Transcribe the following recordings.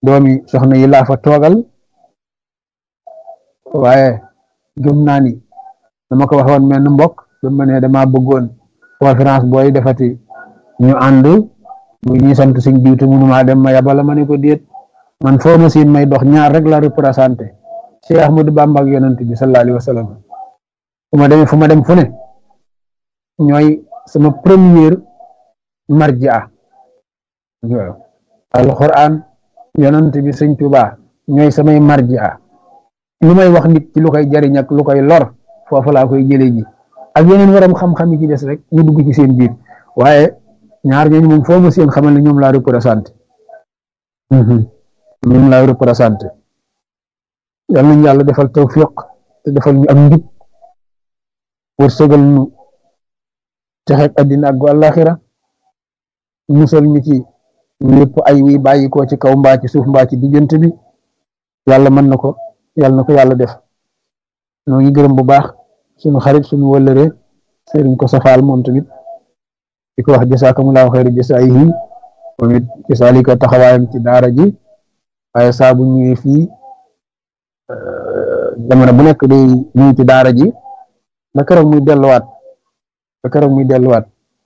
doomi soxna yi laa fa toogal waaye gëm naa ni dama ko waxoon mel ni mbokk ba ma ne dama bëggoon conférence booy defati ñu ànd bu ñuy sant suñ diwtu mënumaa dem ma yabala ma ne ko déet man foo ma siin may dox ñaar rek la représenté Cheikh Ahmadou Bamba ak yonent bi sallallahu alayhi wa sallam fu ma demee fu ma dem fu ne ñooy sama première marjia alquran yonent bi sëñ Tuubaa ñooy samay marjia lu may wax nit ci lu koy jariñ ak lu koy lor foofu laa koy jëlee ji ak yeneen waram xam-xam yi ci des rek ñu dugg ci seen biir waaye ñaar ñooñu moom foo ma seen xamal ne ñoom laa représenté ñoom laa représenté yal nañu yàlla defal tawfiq te defal ñu ak njub wërsëgal ñu texeeg addina ak àllaaxira musal ñu ci lépp ay wi bàyyi ko ci kaw mbaa ci suuf mbaa ci diggante bi yàlla mën na ko yàlla na ko yàlla def noo ngi gërëm bu baax suñu xarit suñu wëllëre sëriñ ko safaal moom tamit di ko wax jasaakumulaahu xayri jasaayihi moom it gisaalika taxawaayam ci daara ji waaye saa bu ñëwee fii jamono bu nekk day ñëw ci daara ji ba keroog muy delluwaat ba keroog muy delluwaat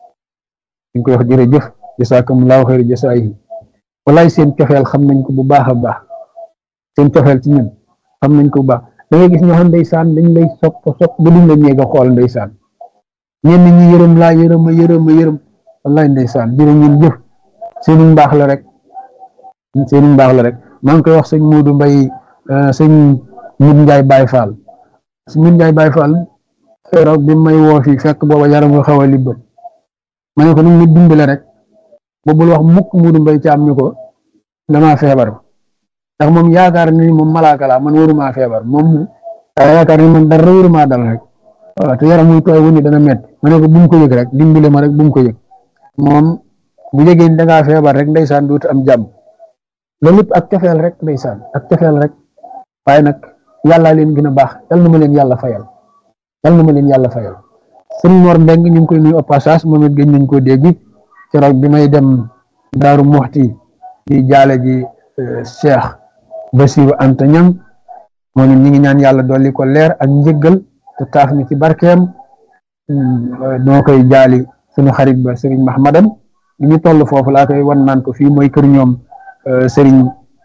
ñu koy wax jërëjëf jasaakumulaahu xayri jasaayihi walaay seen cofeel xam nañ ko bu baax a baax seen cofeel ci ñun xam nañ ko bu baax da ngay gis ñoo xam ndeysaan dañ lay sopp sopp ba duñ la ñeeg a xool ndeysaan ñenn ñi yërëm laa yërëm a yërëm a yërëm wallaay ndeysaan jërëm ñun jëf seenu mbaax la rek seenu mbaax la rek maa ngi koy wax sëñ Moodu Mbay sëñ Mut Njaay Baay Faal sëñ Mut Njaay Baay Faal keroog bi may woo fii fekk booba yaram nga xaw a libbal ma ne ko nu mu dimbale rek boobul wax mukk Moodu Mbay caam ñu ko damaa feebar ndax moom yaakaar ni moom malaaka laa man waruma feebar moom yaakaar ni man dara waruma dal rek waaw te yaram muy tooy wu ni dana métti ma ne ko bu mu ko yëg rek dimbale ma rek bu mu ko yëg moom bu yëgee ni dangaa feebar rek ndeysaan dootu am jàmm loolu lépp ak cofeel rek ndeysaan ak cofeel rek waaye nag yàllaa leen gën a baax yal na ma leen yàlla fayal yal na ma leen yàlla fayal sëñ Mor Mbeng ñu ngi koy nuyu au passage moom it gëj nañ koo dégg keroog bi may dem Daaru Muxti di jaale ji Cheikh Basiru Anta Ñam moom it ñi ngi ñaan yàlla dolli ko leer ak njëggal te taaf ni ci barkeem noo koy jaali suñu xarit ba Serigne Mahmadan bi ñu toll foofu laa koy wan naan ko fii mooy kër ñoom Serigne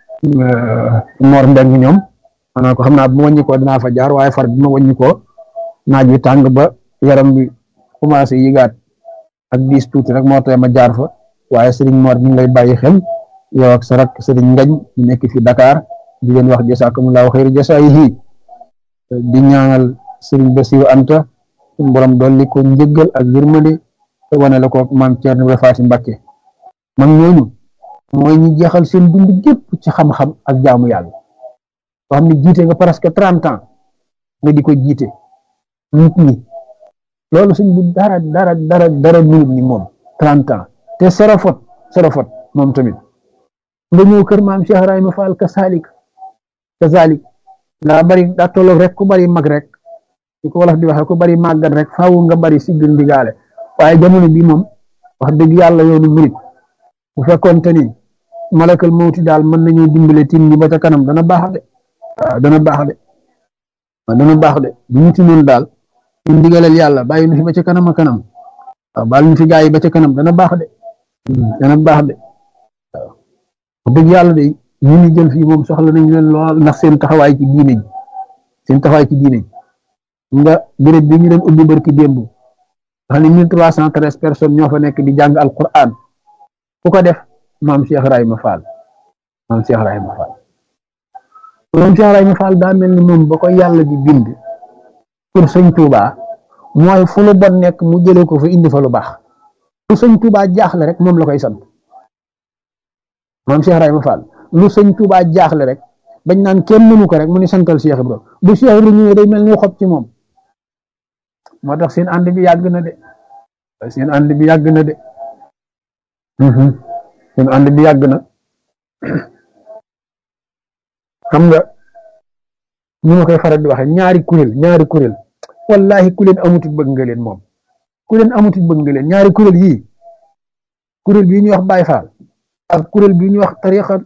Mor Mbeng ñoom maanaam ko xam naa bu ma wàññi koo dinaa fa jaar waaye far bi ma wàññi koo naaj wi tàng ba yaram bi commencé yëgaat ak diis tuuti rek moo tax ma jaar fa waaye Serigne Mor ñu ngi lay bàyyi xel yow ak sa rak Serigne Ngañ ñu nekk fi Dakar di leen wax jasaakumullahu xayri jasaayihi di ñaanal Serigne Bassirou Anta suñu borom dolli ko njëggal ak yërmande te wane la ko maam Thierno Ibrahima Faty Mbacké mag ñooñu mooy ñi jeexal seen dund gépp ci xam-xam ak jaamu yàlla soo xam ne jiite nga presque trente ans nga di ko jiite nit ñi loolu suñ bu dara dara dara dara minute ni moom trente ans te serofot serofot moom tamit nga ñëw kër maam Cheikh Ibrahima Fall kasalik kasalik daa bari daa tolloog rek ku bari mag rek di ko wolof di waxe ku bari màggat rek faaw nga bari siggal ndigaale waaye jamono bi moom wax dëgg yàlla yoonu murit bu fekkoonte ni malakal mawti daal mën nañu dimbale tim ñi ba ca kanam dana baax de waaw dana baax de waaw dana baax de bu ñu tinoon daal ñu ndigalal yàlla bàyyi nu fi ba ca kanam a kanam waaw baal ñu fi gaa yi ba ca kanam dana baax de dana baax de waaw wax dëgg yàlla de ñu ni jël fii moom soxla nañ leen lool ndax seen taxawaay ci diine ji seen taxawaay ci diine ji nga béréb bi ñu doon ubbi barki démb xam ne mille trois cent treize personnes ñoo fa nekk di jàng alquran ku ko def maam Cheikh Ibrahima Fall maam Cheikh Ibrahima Fall maam Cheikh Ibrahima Fall daa mel ni moom ba ko yàlla di bind pour sëñ Touba mooy fu lu bon nekk mu jëlee ko fa indi fa lu baax lu sëñ Touba jaaxle rek moom la koy sant maam Cheikh Ibrahima Fall lu sëñ Touba jaaxle rek bañ naan kenn mënu ko rek mu ni santal Cheikh Ibrahima bu Cheikh Ibrahima ñëwee day mel ni xob ci moom moo tax seen ànd bi yàgg na de seen ànd bi yàgg na de seen ànd bi yàgg na xam nga ñu ma koy faral di waxe ñaari kuréel ñaari kuréel wallahi ku leen amutit bëgg nga leen moom ku leen amutit bëgg nga leen ñaari kuréel yii kuréel bii ñuy wax Baay Faal ak kuréel bii ñuy wax tariqa